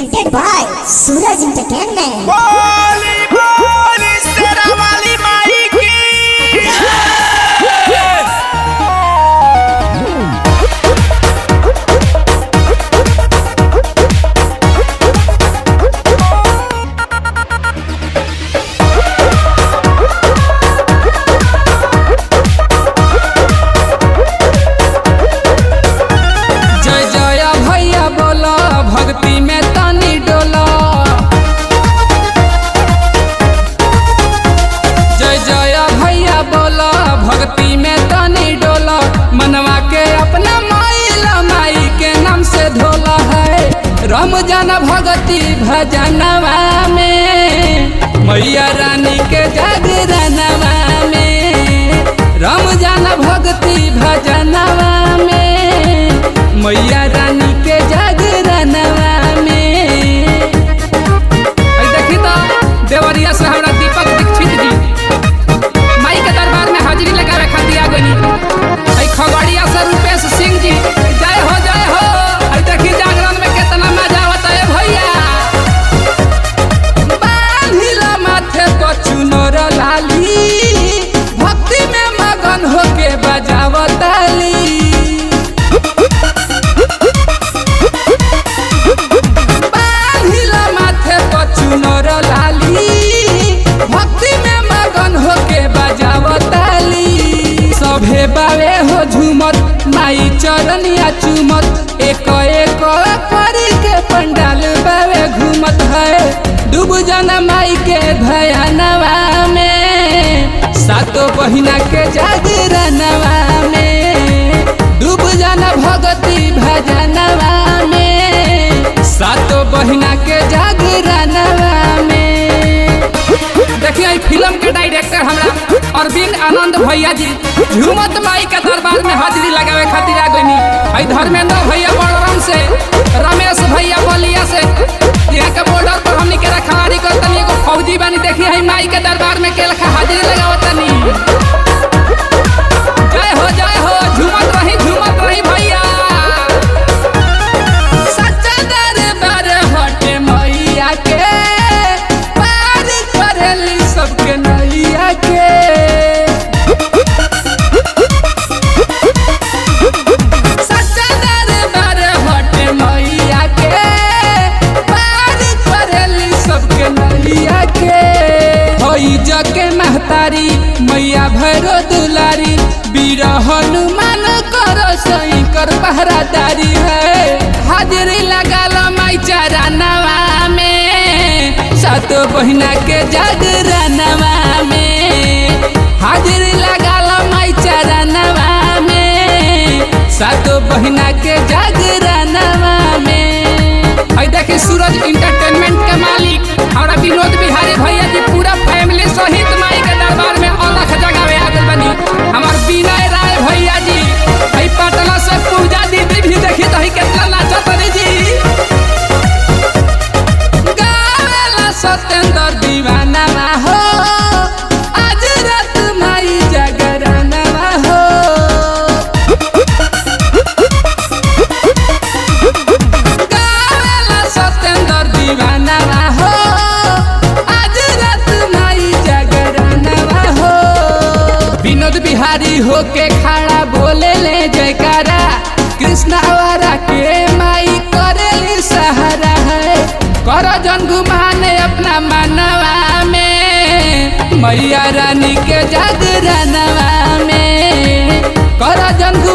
presented by Suraj Entertainment. बोली बोली शेरा वाली माई की जय जय भैया बोला भक्ति में तनी डोला जय जय भैया बोला भक्ति में तनी डोला मनवा के अपना माइला माई के नाम से धोला है रमजान भगती भजनवा में मैया रानी के जागरणवा में रमजान भक्ति भजनवा में मैया रानी के जागरणवा में आई देखी तो देवरिया से हमरा दीपक दीक्षित जी माई के दरबार में हाजिरी लगावे खातिर आ गनी आई खगड़िया से रूपेश सिंह जी जय हो जय हो आई देखी जागरण में कितना मजा आवता है भैया बांधिला माथे पर चुनर लाली भक्ति में मगन होके बजावताली बांधिला माथे पर चुनर लाली भक्ति में मगन होके बजावताली सभे बावे हो झूमत माई चरनिया चुमत एक एक करी के पंडाल बावे घूमत है डूब जाना माई के भयानवा में सातो बहिना के जागरणवा में डूब जाना भगती भजनवा में सातो बहिना के जागरणवा में देखिए ई फिल्म के डायरेक्टर हमरा अरविंद आनंद भैया जी झूमत माई के दरबार में हाजिरी लगावे खातिर आ गनी आई धर्मेंद्र भैया बड़रम से रमेश भैया बलिया से यहाँ के बॉर्डर पर हमनी के रखवारी कर तनी एगो फौजी बानी देखी है माई के दरबार में के लखा हाजिरी लगावत तनी जय हो जय हो झूमत रही झूमत रही भैया सच्चा दरबार हटे मैया के पार करेली सबके नैया के सच्चा दरबार हटे मैया के पार करेली सबके नैया के होई जके महतारी मैया भैरो दुलारी वीर हनुमान कर सही कर पहरादारी है हाजिरी लगाल माई चरणवा में सातो बहिना के जागरणवा में हाजिरी लगाल माई चरणवा में सातो बहिना के जागरणवा में आई देखी सूरज इंटरटेनमेंट के मालिक हमारा विनोद बिहारी भैया जी पूरा फैमिली सहित माई के दरबार में अलख जगावे आ गइल बनी हमार विनय राय भैया जी हई पटना से पूजा दीदी भी देखी तो हई कितना नाचत रही जी गावेला सत्येंद्र दीवाना हो आज रात माई जागरणवा हो गावेला सत्येंद्र दीवाना हो आज रात माई जागरणवा हो विनोद बिहारी होके खड़ा बोले ले जयकारा कृष्ण आवारा के माई करेली सहारा है कर जन घुमाने अपना मनवा में मैया रानी के जागरणवा में कर जन